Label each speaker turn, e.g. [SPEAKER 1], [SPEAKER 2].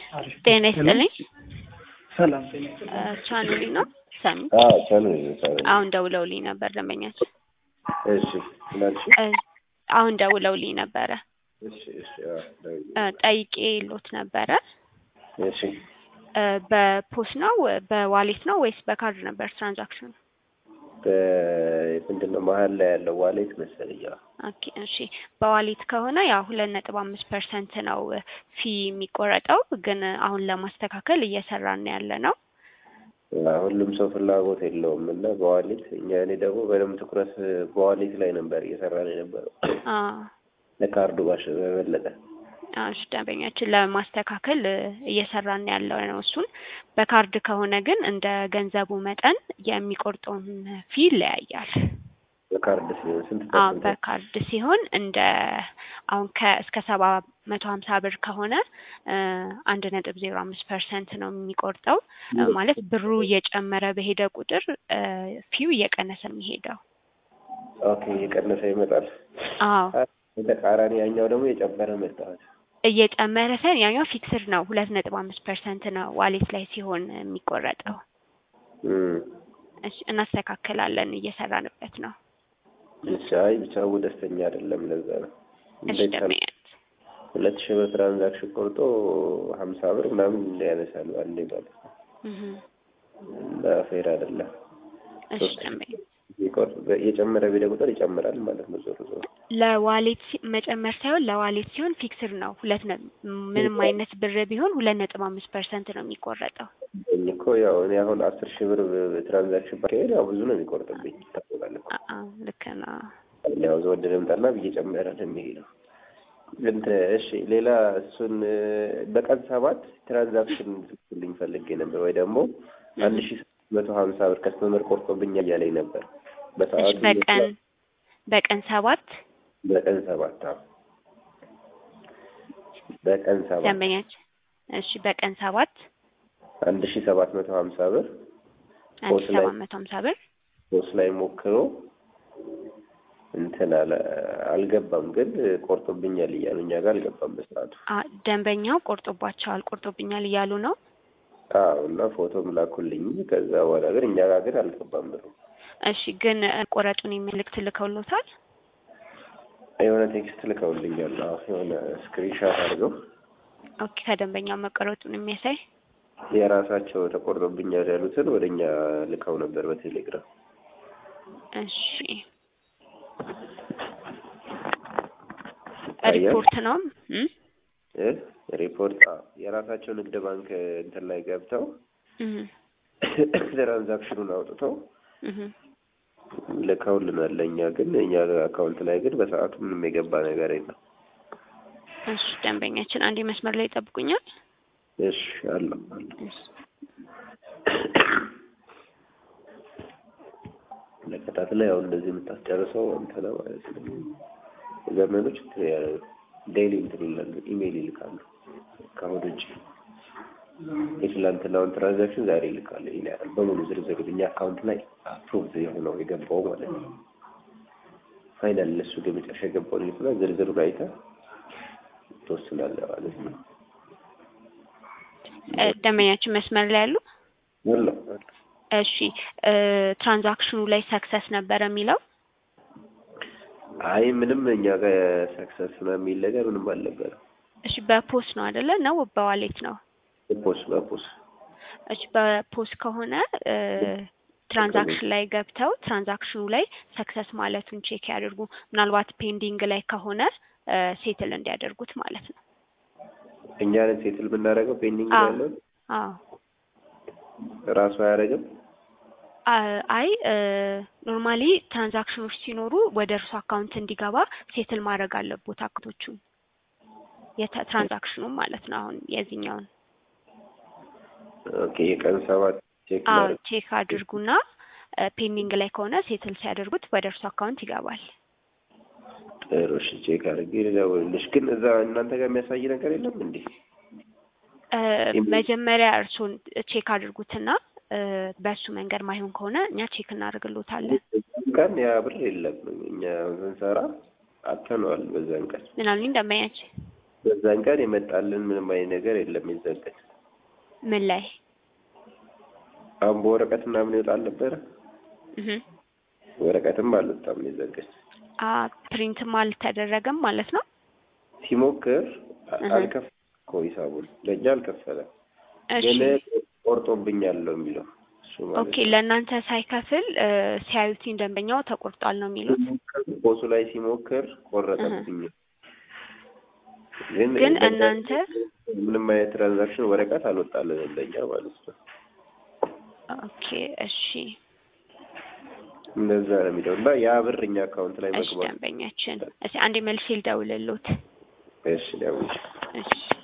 [SPEAKER 1] ጤና ይስጥልኝ።
[SPEAKER 2] ሰላም ጤና ይስጥልኝ።
[SPEAKER 1] ቻኑሊ ነው ሰሚ
[SPEAKER 3] አዎ ቻኑ ቻኑ
[SPEAKER 1] አሁን ደውለውልኝ ነበር ደንበኛችን።
[SPEAKER 3] እሺ ምናልሽ
[SPEAKER 1] እ አሁን ደውለውልኝ ነበረ
[SPEAKER 3] እሺ እሺ አዎ ደውዬ
[SPEAKER 1] እ ጠይቄ ሎት ነበረ
[SPEAKER 3] እሺ
[SPEAKER 1] እ በፖስ ነው በዋሌት ነው ወይስ በካርድ ነበር ትራንዛክሽኑ?
[SPEAKER 3] በምንድን ነው መሀል ላይ ያለው ዋሌት መሰለኝ አዎ
[SPEAKER 1] ኦኬ እሺ በዋሌት ከሆነ ያው ሁለት ነጥብ አምስት ፐርሰንት ነው ፊ የሚቆረጠው ግን አሁን ለማስተካከል እየሰራን ያለ ነው።
[SPEAKER 3] ሁሉም ሰው ፍላጎት የለውም እና በዋሌት እኛ እኔ ደግሞ በደንብ ትኩረት በዋሌት ላይ ነበር እየሰራን የነበረው
[SPEAKER 1] አ
[SPEAKER 3] ለካርዱ ባሽ በበለጠ
[SPEAKER 1] እሺ ደንበኛችን ለማስተካከል እየሰራን ያለው ነው። እሱን በካርድ ከሆነ ግን እንደ ገንዘቡ መጠን የሚቆርጠውን ፊ ይለያያል።
[SPEAKER 3] በካርድ ሲሆን ስንት
[SPEAKER 1] አ
[SPEAKER 3] ፐርሰንት
[SPEAKER 1] በካርድ ሲሆን እንደ አሁን ከ እስከ ሰባ መቶ ሀምሳ ብር ከሆነ አንድ ነጥብ ዜሮ አምስት ፐርሰንት ነው የሚቆርጠው እ ማለት ብሩ እየጨመረ በሄደ ቁጥር እ ፊው እየቀነሰ የሚሄደው።
[SPEAKER 3] ኦኬ እየቀነሰ ይመጣል።
[SPEAKER 1] አዎ
[SPEAKER 3] በተቃራኒ ያኛው ደግሞ የጨመረ መጣት
[SPEAKER 1] እየጨመረ ሳይሆን ያኛው ፊክስድ ነው ሁለት ነጥብ አምስት ፐርሰንት ነው ዋሌት ላይ ሲሆን የሚቆረጠው። እሺ እናስተካክላለን እየሰራንበት ነው።
[SPEAKER 3] እሺ አይ ብቻው ደስተኛ አይደለም ለዛ ነው
[SPEAKER 1] እሺ
[SPEAKER 3] እንደዛ ነው።
[SPEAKER 1] ደንበኛ
[SPEAKER 3] ሁለት ሺህ ብር ትራንዛክሽን ቆርጦ ሀምሳ ብር ምናምን ያነሳሉ አንዴ ማለት ነው
[SPEAKER 1] እህ
[SPEAKER 3] እና ፌር አይደለም
[SPEAKER 1] እሺ ደንበኛ
[SPEAKER 3] ይቆር የጨመረ ቢሄድ ቁጥር ይጨምራል ማለት ነው ዞሮ ዞሮ
[SPEAKER 1] ለዋሌት ሲ- መጨመር ሳይሆን ለዋሌት ሲሆን ፊክስድ ነው። ሁለት ነ ምንም አይነት ብር ቢሆን ሁለት ነጥብ አምስት ፐርሰንት ነው የሚቆረጠው።
[SPEAKER 3] እኔ እኮ ያው እኔ አሁን አስር ሺህ ብር ትራንዛክሽን ባካሄድ ያው ብዙ ነው የሚቆርጥብኝ ይታወቃል እኮ
[SPEAKER 1] አ አ ልክ ነው።
[SPEAKER 3] ያው ዘወድ ልምጣና ብዬ ጨመረ ነው የሚሄደው እንትን እሺ ሌላ እሱን በቀን ሰባት ትራንዛክሽን ልኝ ፈልጌ ነበር ወይ ደግሞ አንድ ሺህ መቶ ሀምሳ ብር ከስተመር ቆርጦብኛል እያለኝ ነበር
[SPEAKER 1] እሺ
[SPEAKER 3] በሰዓቱ
[SPEAKER 1] በቀን በቀን ሰባት
[SPEAKER 3] በቀን ሰባት አዎ በቀን ሰባት
[SPEAKER 1] ደንበኛችን እሺ በቀን ሰባት
[SPEAKER 3] አንድ ሺህ ሰባት መቶ ሀምሳ ብር
[SPEAKER 1] አንድ
[SPEAKER 3] ፖስት
[SPEAKER 1] ሺህ
[SPEAKER 3] ላይ-
[SPEAKER 1] ሰባት መቶ ሀምሳ ብር
[SPEAKER 3] ሶስት ላይ ሞክሮ እንትን አለ አልገባም፣ ግን ቆርጦብኛል እያሉ እኛ ጋር አልገባም በሰዓቱ።
[SPEAKER 1] አ ደንበኛው ቆርጦባቸዋል ቆርጦብኛል እያሉ ነው።
[SPEAKER 3] አዎ እና ፎቶም ላኩልኝ። ከዛ በኋላ ግን እኛ ጋር ግን አልገባም ብሩ።
[SPEAKER 1] እሺ ግን እ ቆረጡን የሚልክ ትልከውሎታል?
[SPEAKER 3] የሆነ ቴክስት ልከውልኛል። አዎ የሆነ ስክሪንሻት አድርገው
[SPEAKER 1] ኦኬ ከደንበኛው መቆረጡን የሚያሳይ
[SPEAKER 3] የራሳቸው ተቆርጦብኛል ያሉትን ወደ እኛ ልከው ነበር በቴሌግራም።
[SPEAKER 1] እሺ
[SPEAKER 3] ይታያል?
[SPEAKER 1] ሪፖርት ነው እ
[SPEAKER 3] እ ሪፖርት አዎ፣ የራሳቸው ንግድ ባንክ እንትን ላይ ገብተው
[SPEAKER 1] እህ
[SPEAKER 3] ትራንዛክሽኑን አውጥተው
[SPEAKER 1] እህ
[SPEAKER 3] ልከውልናል። ለእኛ ግን እኛ አካውንት ላይ ግን በሰዓቱ ምንም የገባ ነገር የለም።
[SPEAKER 1] እሺ ደንበኛችን አንዴ መስመር ላይ ይጠብቁኛል።
[SPEAKER 3] እሺ አለው አለው
[SPEAKER 1] እሺ
[SPEAKER 3] ለከታተል ላይ አሁን እንደዚህ የምታስጨርሰው እንትን ነው ማለት ነው። ዘመኖች ዴይሊ እንትን ይላሉ፣ ኢሜይል ይልካሉ። ከአሁን ውጭ የትላንትናውን ትራንዛክሽን ዛሬ ይልካሉ። ይሄን ያህል በሙሉ ዝርዝር እኛ አካውንት ላይ አፕሩቭ የሆነው የገባው ማለት ነው። ፋይናል እነሱ ግን መጨረሻ የገባውን ይልኩና ዝርዝሩን አይተህ ትወስናለህ ማለት ነው።
[SPEAKER 1] እ ደንበኛችን መስመር ላይ ያሉ
[SPEAKER 3] አለው አለው።
[SPEAKER 1] እሺ እ ትራንዛክሽኑ ላይ ሰክሰስ ነበረ የሚለው
[SPEAKER 3] አይ ምንም እኛ ጋር ሰክሰስ ነው የሚል ነገር ምንም አልነበረም።
[SPEAKER 1] እሺ በፖስ ነው አይደለ ነው በዋሌት ነው
[SPEAKER 3] በፖስ በፖስ
[SPEAKER 1] እሺ በፖስ ከሆነ እ ትራንዛክሽን ላይ ገብተው ትራንዛክሽኑ ላይ ሰክሰስ ማለቱን ቼክ ያድርጉ ምናልባት ፔንዲንግ ላይ ከሆነ እ ሴትል እንዲያደርጉት ማለት ነው
[SPEAKER 3] እኛ ነን ሴትል የምናደርገው ፔንዲንግ
[SPEAKER 1] አዎ።
[SPEAKER 3] ያለው
[SPEAKER 1] አዎ
[SPEAKER 3] ራሱ አያደርግም።
[SPEAKER 1] አ- አይ ኖርማሊ ትራንዛክሽኖች ሲኖሩ ወደ እርሱ አካውንት እንዲገባ ሴትል ማድረግ አለቦት አክቶቹን የተ- ትራንዛክሽኑን ማለት ነው። አሁን የዚህኛውን
[SPEAKER 3] ኦኬ የቀን ሰባት ቼክ
[SPEAKER 1] አዎ
[SPEAKER 3] ማድረግ
[SPEAKER 1] ቼክ አድርጉና ፔንዲንግ ላይ ከሆነ ሴትል ሲያደርጉት ወደ እርሱ አካውንት ይገባል።
[SPEAKER 3] ጥሩ እሺ፣ ቼክ አድርጌ ልደውልልሽ። ግን እዛ እናንተ ጋር የሚያሳይ ነገር የለም እንዴ?
[SPEAKER 1] እ መጀመሪያ እርሱን ቼክ አድርጉትና እ በእሱ መንገድ ማይሆን ከሆነ እኛ ቼክ እናደርግሎታለን።
[SPEAKER 3] ቀን ያ ብር የለም። እኛ ስንሰራ አተነዋል። በዛን ቀን
[SPEAKER 1] ምን አሉኝ ደንበኛችን?
[SPEAKER 3] በዛን ቀን የመጣልን ምንም አይነት ነገር የለም። የዛን ቀን
[SPEAKER 1] ምን ላይ
[SPEAKER 3] አሁን በወረቀት ምናምን ይወጣል ነበረ።
[SPEAKER 1] እህ
[SPEAKER 3] ወረቀትም አልወጣም የዛን ቀን
[SPEAKER 1] አ ፕሪንትም አልተደረገም ማለት ነው።
[SPEAKER 3] ሲሞክር አ-
[SPEAKER 1] እህ።
[SPEAKER 3] አልከፈለም እኮ ሂሳቡን ለእኛ አልከፈለም፣
[SPEAKER 1] እሺ
[SPEAKER 3] ግን ቆርጦብኛል ነው የሚለው እሱ ማለት
[SPEAKER 1] ኦኬ። ለእናንተ ሳይከፍል እ፣ ሲያዩትኝ ደንበኛው ተቆርጧል ነው የሚሉት።
[SPEAKER 3] ቦሱ ላይ ሲሞክር ቆረጠብኝ። ግን
[SPEAKER 1] ግን
[SPEAKER 3] በዛ-
[SPEAKER 1] እናንተ
[SPEAKER 3] ምንም አይነት ትራንዛክሽን ወረቀት አልወጣልንም ለእኛ ማለት ነው።
[SPEAKER 1] ኦኬ እሺ
[SPEAKER 3] እንደዛ ነው የሚለው እና ያ ብር እኛ አካውንት ላይ
[SPEAKER 1] እሺ
[SPEAKER 3] መግባት
[SPEAKER 1] ደንበኛችን፣ እስኪ አንዴ መልሼ ልደውልልዎት።
[SPEAKER 3] እሺ ደውል
[SPEAKER 1] እሺ